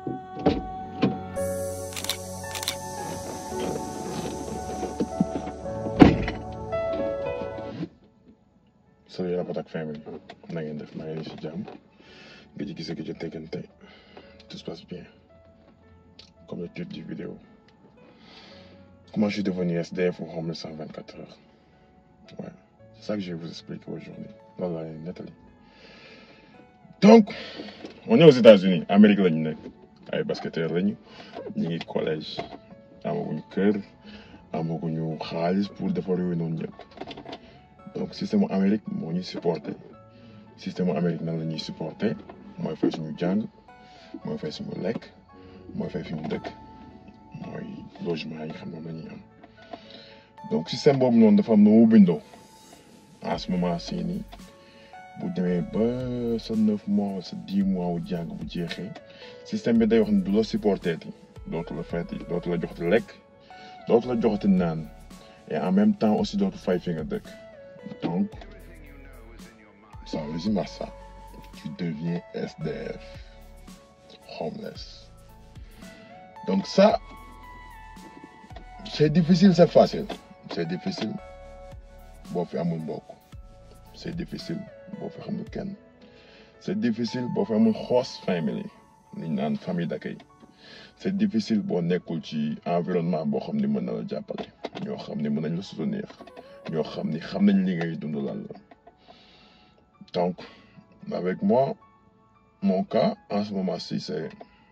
Salut Rapatak family na ngeen def maa ngi leen si jàmm nga ci gise gi ci teggante tout se passe bien comme le titre du vidéo comment je suis devenu SDF ou homeless en 24 heures ouais c'est ça que je vais vous expliquer aujourd'hui loolu laa leen nettali donc on est aux États-Unis Amérique la ñu nekk ay basketteurs lañu ñu ngi collège amaguñu kër amaguñu xaalis pour defar yooyu noonu ñëpp donc système mu Amérique moo ñuy supporté système mu Amérique nan la ñuy supporté mooy fay suñu jàng mooy fay suñu lekk mooy fay fi ñu dëkk mooy logement yi nga xam ne moom la ñuy am donc système boobu noonu dafa am na mu bindoo en ce moment ci nii bu demee ba sa neuf mois sa dix mois wu jàng bu jeexee système bi day wax ne du la supporté ti dootu la fayati dootu la joxati lekk dootu la joxati naan et en même temps aussi dootu fay fi nga dëkk. Donc, ça résume à ça. Tu deviens SDF, homeless. Donc ça, c'est difficile, c'est facile. C'est difficile. Bon, faire mon bok. C'est difficile. Bon, faire mon ken. C'est difficile. Bon, faire mon host family. Une famille d'accueil. C'est difficile. Bon, nekkul ci environnement boo xam ne mën na la jàppale. ñoo xam ne mën nañ la soutenir. ñoo xam ni xam nañ li ngay dund lan la donc avec moi mon cas en ce moment-ci c'est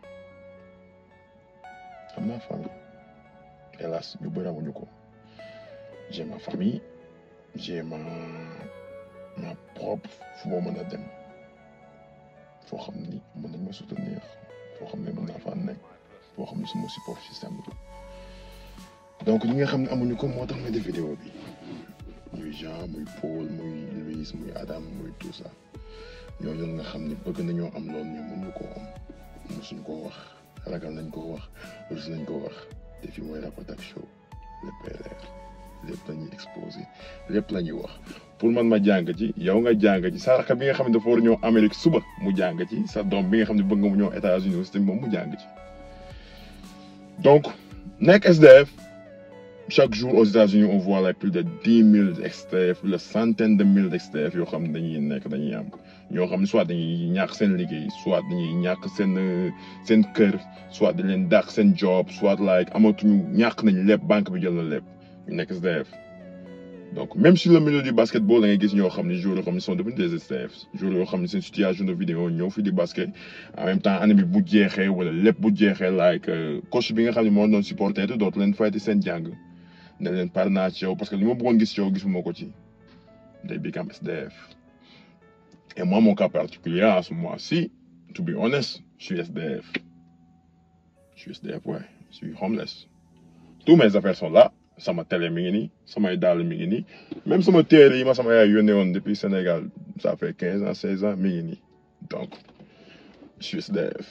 am naa famille hélas ñu bëri amuñu ko j'ai ma famille j'ai ma ma propre fu ma mën a dem foo xam ni mën nañ ma soutenir foo xam ne mën naa faa nekk foo xam ne suma support système la donc ñi nga xam ne amuñu ko moo tax ma def vidéo bi muy Jean muy Paul muy Louise muy Adam muy tout ça ñooñu nga xam ni bëgg nañoo am loolu mais mënuñu koo am mosuñ koo wax ragal nañ koo wax rus nañ koo wax te fii mooy Rapatak Show lépp leer lépp la ñuy exposé lépp la ñuy wax pour man ma jàng ci yow nga jàng ci sa rakk bi nga xam ne dafa war ñëw Amérique suba mu jàng ci sa doom bi nga xam ne bëgg nga mu ñëw États-Unis aussi moom mu jàng ci donc nekk SDF. chaque jour aux États-Unis on voit like plus de dix mille SDF plus de centaine de mille SDF yoo xam ne dañuy nekk dañuy am ñoo xam ne soit dañuy ñàkk seen liggéey soit dañuy ñàkk seen seen kër soit dañ leen dàq seen job soit like amatuñu ñàkk nañ lépp banque bi jël na lépp ñu nekk SDF. donc même sur le milieu du basketball da ngay gis ñoo xam ne joueurs yoo xam ne sont devenus des SDF joueurs yoo xam ne seen situation de vidéo ñëw fi di basket en même temps année bi bu jeexee wala lépp bu jeexee like coach bi nga xam ne moo doon supporter te dootu leen fayti seen jàng. ne leen pare naa ci yow parce que li ma bëggoon gis ci yow gisuma ko ci day become SDF et moi mon cas particulier à ce mois-ci to be honest je suis SDF je suis SDF ouais je suis homeless tous mes affaires sont là sama télé mi ngi nii samay dàll mi ngi nii même sama téere yi ma sama yaay yónnee woon depuis Sénégal ça fait quinze ans seize ans mi ngi nii donc je suis SDF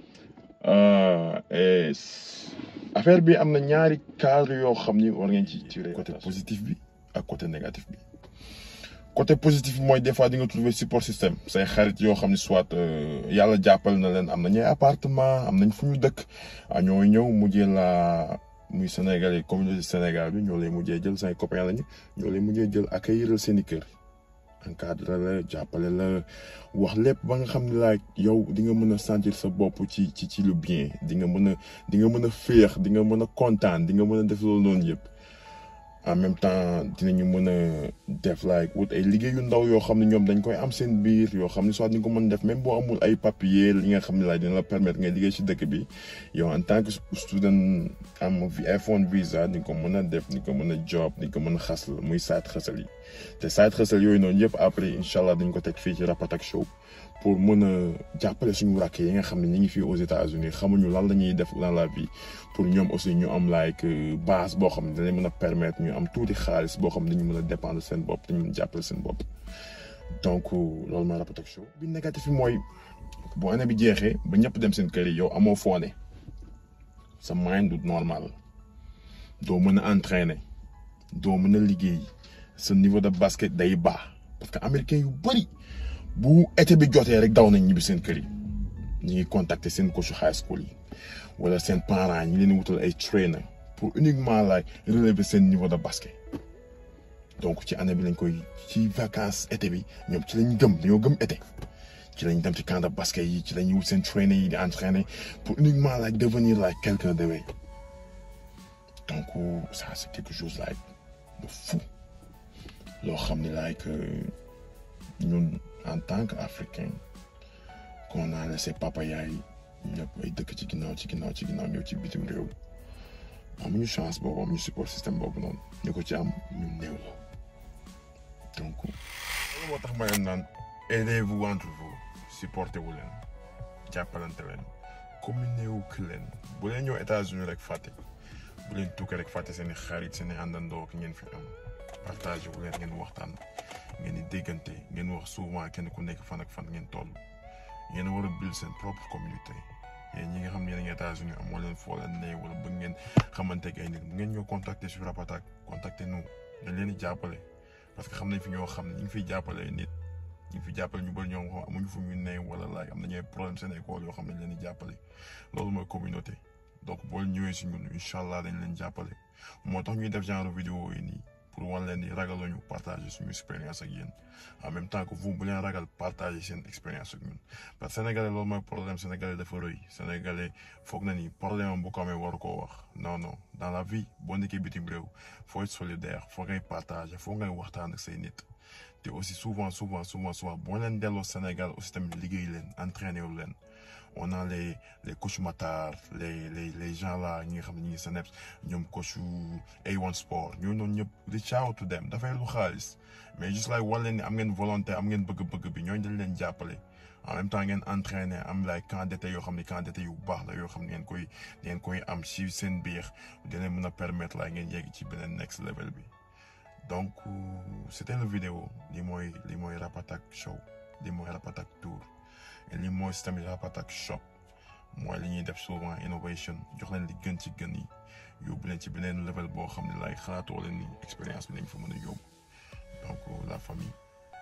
et affaire bi am na ñaari cadre yoo xam ni war ngeen ci tirer côté positif bi ak côté négatif bi côté positif bi mooy des fois di nga trouver support système say xarit yoo xam ni soit yàlla jàppal na leen am nañu ay appartement am nañ fu ñu dëkk a ñoo ñëw mujjee la muy Sénégalais communauté Sénégal bi ñoo lay mujjee jël say copains lañu ñoo lay mujjee jël accueillir seen i kër encadré la jàppale la wax lépp ba nga xam ne laa yow di nga mën a sentir sa bopp ci ci ci lu bien di nga mën a di nga mën a féex di nga mën a kontaan di nga mën a def loolu noonu yëpp en même temps dinañu mën a def like wut ay liggéey yu ndaw yoo xam ne ñoom dañ koy am seen biir yoo xam ne soit di nga ko mën def même boo amul ay papier li nga xam ne laa dina la permettre ngay liggéey ci dëkk bi yow en tant que student am F1 visa di nga ko mën a def di nga ko mën a job di nga ko mën a xasal muy side xasal yi te side xasal yooyu noonu yëpp après incha allah dañ ko teg fii ci Rapatak Show pour mën a jàppale suñu rakk yi nga xam ne ñu ngi fii aux États-Unis xamuñu lan la ñuy def dans la vie pour ñoom aussi ñu am like base boo xam ne dinañ mën a permettre ñu am tuuti xaalis boo xam ne dañu mën a dépendre seen bopp dañu mën a jàppale seen bopp. donc loolu mooy Rapatak Show bi négatif bi mooy bu année bi jeexee ba ñëpp dem seen kër yi yow amoo foone sa mind du normal doo mën a entraîner doo mën a liggéey sa niveau de basket day baax parce que américain yu bëri. bu été bi jotee rek daw nañ ñibbi seen kër yi ñi ngi contacter seen coach high school yi wala seen parents ñi leen wutal ay trainer pour uniquement like relever seen niveau de basket donc ci année bi lañ koy ci vacances été bi ñoom ci lañ gëm dañoo gëm été ci lañ dem ci camp de basket yi ci lañ wut seen trainer yi di entraîner pour uniquement like devenir like quelqu'un de way donc ça c'est quelque chose like de fou loo xam ne like ñun en tant qu'Africain qu'on a laissé papa yaay ñëpp ay dëkk ci ginnaaw ci ginnaaw ci ginnaaw ñëw ci bitim réew amuñu chance boobu amuñu support système boobu noonu ñu ko ci am ñu néew la donc loolu moo tax ma leen naan aidez-vous entre vous supportez wu leen jàppalante leen communé wu ki leen bu leen ñëw États-Unis rek fàtte bu leen tukki rek fàtte seen i xarit seen i àndandoo ak ngeen fi am partagé wu leen ngeen waxtaan ngeen di déggante ngeen wax souvent kenn ku nekk fan ak fan ngeen toll yéen a war a build seen propre communauté yéen ñi nga xam ne yéen a ngi États-Unis amoo leen foo leen ne wala bëgg ngeen xamante ak ay nit mu ngeen ñoo contacter sur Rapatak contacter nous dañ leen di jàppale parce que xam nañ fi ñoo xam ne ñu ngi fiy jàppale nit ñu ngi fi jàppale ñu bëri ñoo xam amuñu fu ñu ne wala laaj am nañu ay problème seen école yoo xam ne leen di jàppale loolu mooy communauté donc boo ñëwee si ñun incha allah dañ leen jàppale moo tax ñuy def genre vidéo yi nii pour wan leen ni ragaluñu partager suñu expérience ak yéen en même temps que vous bu leen ragal partager seen expérience ak ñun parce que sénégalais loolu mooy problème sénégalais dafa rëy sénégalais foog na ni problème am bu ko amee waru koo wax non non dans la vie boo nekkee bitim réew faut être solidaire foog ngay partager foog ngay waxtaan ak say nit te aussi souvent souvent souvent souvent boo leen delloo Sénégal aussi tamit liggéey leen entraîner wu leen on a les les coach Matar les les les gens là ñi nga xam ne ñi ngi Seneps ñoom coach A1 Sport ñooñu noonu ñëpp reach out to them dafay lu xaalis mais juste like wan leen ni am ngeen volonté am ngeen bëgg-bëgg bi ñooñu dañ leen jàppale en même temps ngeen entraîner am like camp d'été yoo xam ne camp d'été yu baax la yoo xam ne ngeen koy ngeen koy am si seen biir dina mën a permettre la ngeen yegg ci beneen next level bi donc c'était la vidéo li mooy li mooy Rapatak show li mooy Rapatak tour et li mooy tamit Rapatak shop mooy li ñuy def souvent innovation jox leen li gën ci gën yi yóbbu leen ci beneen level boo xam ne lay xalaatoo leen ni expérience bi nañ fa mën a yóbbu donc la famille.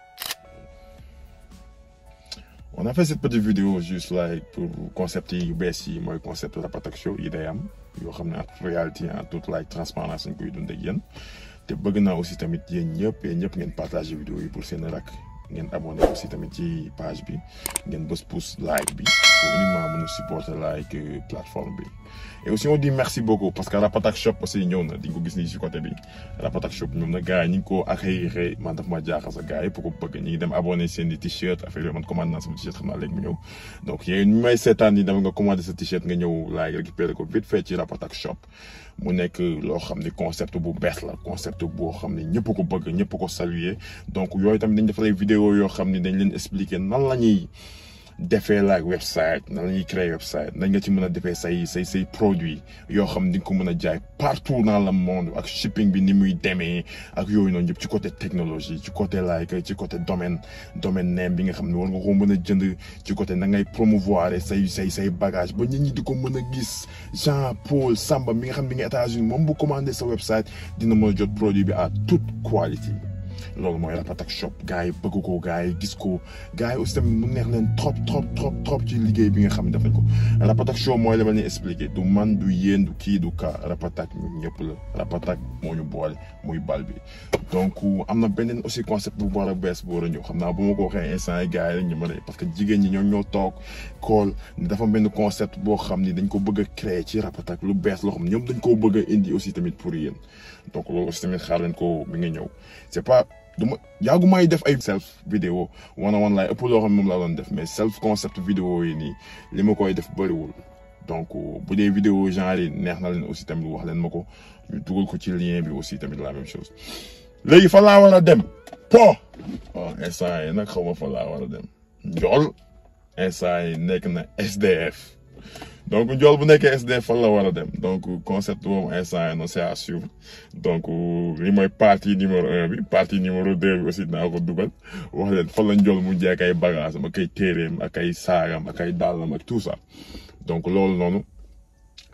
on a fait cette petite vidéo juste like pour concept yi yu bees yi mooy concept Rapatak show yi day am yoo xam ne en réalité en toute like transparence dañ koy dund ak yéen te bëgg naa aussi tamit yéen ñëpp yéen ñëpp ngeen partager vidéo yi pour seen rak ngeen abonné aussi tamit ci page bi ngeen bës pouce like bi pour uniquement mën a supporter like plateforme bi et aussi on dit merci beaucoup parce que Rapatak shop aussi ñëw na di nga ko gis nii si côté bi Rapatak shop ñoom na gars yi ñu ngi ko accueillir man daf ma jaaxal sa gars yi pour ko bëgg ñi ngi dem abonné seen i t-shirt affaire yooyu man commandé naa sama t-shirt xam naa léegi mu ñëw donc yéen ñu may seetaan ni dama nga commandé sa t-shirt nga ñëw like récupérer ko vite fait ci Rapatak shop mu nekk loo xam ne concept bu bees la concept boo xam ne ñëpp ko bëgg ñëpp ko saluer donc yooyu tamit dañ def ay vidéo yoo xam ne dañ leen expliquer nan la ñuy defee like website nan la ñuy créer website nan nga ci mën a defee say say say produits yoo xam ne di nga ko mën a jaay partout dans le monde ak shipping bi ni muy demee ak yooyu noonu yëpp ci côté technologie ci côté like ci côté domaine domaine name bi nga xam ne war nga ko mën a jënd ci côté na ngay promouvoir say say say bagage ba nit ñi di ko mën a gis Jean Paul Samba mi nga xam ne nga États-Unis moom bu commandé sa website dina mën a jot produit bi à toute qualité loolu mooy Rapatak shop gars yi bëgg ko gars yi gis ko gars yi aussi tamit mu neex leen trop trop trop trop ci liggéey bi nga xam ne def nañ ko Rapatak show mooy la ma leen expliqué du man du yéen du kii du ka Rapatak ñun ñëpp la Rapatak moo ñu boole muy bal bi donc am na beneen aussi concept bu war a bees bu war a ñëw xam naa bu ma ko waxee instant yi gars yi rek ñu mën a parce que jigéen ñi ñoo ñoo toog kool ni dafa benn concept boo xam ni dañ ko bëgg a créer ci Rapatak lu bees loo xam ne ñoom dañ koo bëgg a indi aussi tamit pour yéen donc loolu aussi tamit xaar leen ko mi nga ñëw c'est pas duma yàggu may def ay self vidéo wana wan laay ëpp loo xam ne moom laa doon def mais self concept vidéo yi nii li ma koy def bëriwul donc bu dee vidéo genre yi neex na leen aussi tamit wax leen ma ko ñu dugal ko ci lien bi aussi tamit la même chose léegi fa laa war a dem po waaw instant yi nag xaw ma fa laa war a dem njool instant yi nekk na SDF donc njool bu nekkee SDF fan la war a dem donc concept boobu instant yi non c'est à suivre donc li mooy partie numéro un bi partie numéro deux bi aussi dinaa ko dugal wax leen fan la njool mu jeek ay bagage am ak ay téeréem ak ay saagam ak ay dàllam ak tout ça donc loolu noonu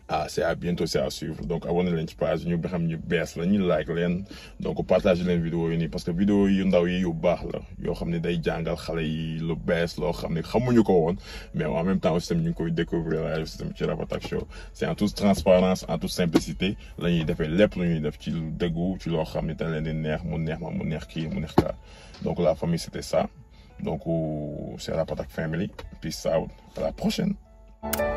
ah c'est à bientôt c'est à suivre donc abonné leen ci page ñu ba xam ñu bees la ñu like leen donc partage leen vidéo yi nii parce que vidéo yu ndaw yi yu baax la yoo xam ne day jàngal xale yi lu bees loo xam ne xamuñu ko woon mais en même temps aussi tamit ñu ngi koy découvrir la aussi tamit ci Rapatak Show c'est en toute transparence en toute simplicité la ñuy defee lépp lu ñuy def ci lu dëggu ci loo xam ne dañ leen di neex mu neex ma mu neex kii mu neex kaa donc la famille c'était ça donc c'est Rapatak Family peace out à la prochaine